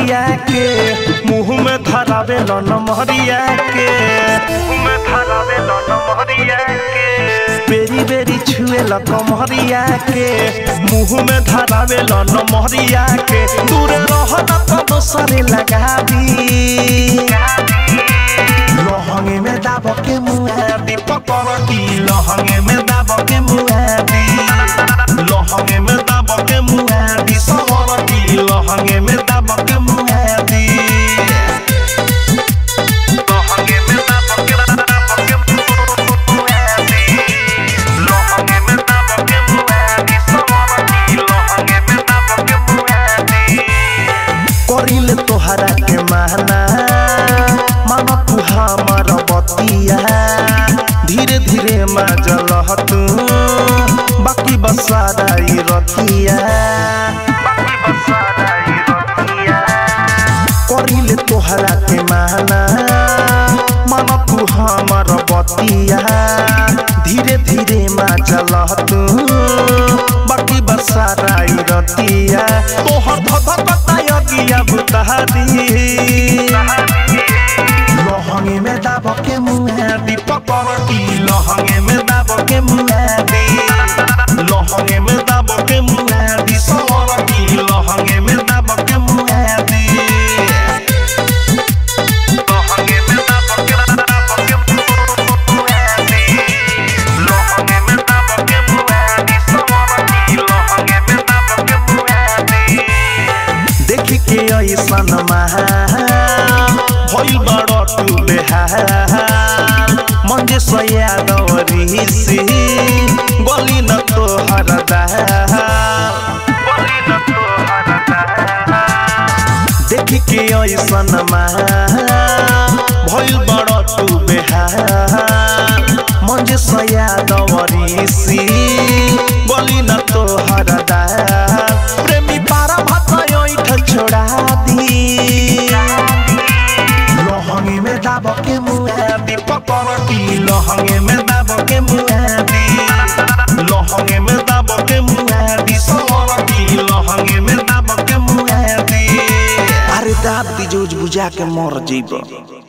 महरिया के मुंह में धरावे लन महरिया के मुंह में धरावे लन महरिया के बेरी बेरी छुए ल कमरिया के मुंह में धरावे लन महरिया के दूर रहना तो दोसरे लगा दी लहंगे में दाब के मुआदी पकड़ की लहंगे में दाब के मुआदी लहंगे में दाब के मुआदी सवर की लहंगे में दाब के मुआदी लहंगे में दाब के दाब के मुआदी लहंगे में दाब के मुआदी सवर की लहंगे में दाब के मुआदी करिल तोहरा के माना माना तू हमार बतिया धीरे धीरे माजल तू बाकी बसारा ई रतिया करिल तोहरा के माना माना तू हमार बतिया धीरे धीरे माजल तू बाकी बसारा ई रतिया तोहर धधकता यगिया बुतहादी लहंगे में दाब के मुआदी पकड़ की लहंगे में दाब के मुआदी लहंगे में दाब के मुआदी सवर की लहंगे में दाब के मुआदी लहंगे में दाब के दाब के मुआदी लहंगे में दाब के मुआदी सवर की लहंगे में दाब के मुआदी देखी के ऐसन महा भइल बड़ तू बेहाल मन जे सयादवरी सी गली न तोहर दाल देखी के ऐसन भइल बड़ तू बेहाल मन जे सयादवरी सी गली न तोहर दाल प्रेमी पारा भात ऐठ छोड़ा दी लहंगे में दाब के मुआदी पकड़ की लहंगे में दाब के मुआदी लहंगे में दाब के मुआदी सवर की लहंगे में दाब के मुआदी अरे दाब दी जोज बुझा के मर जइब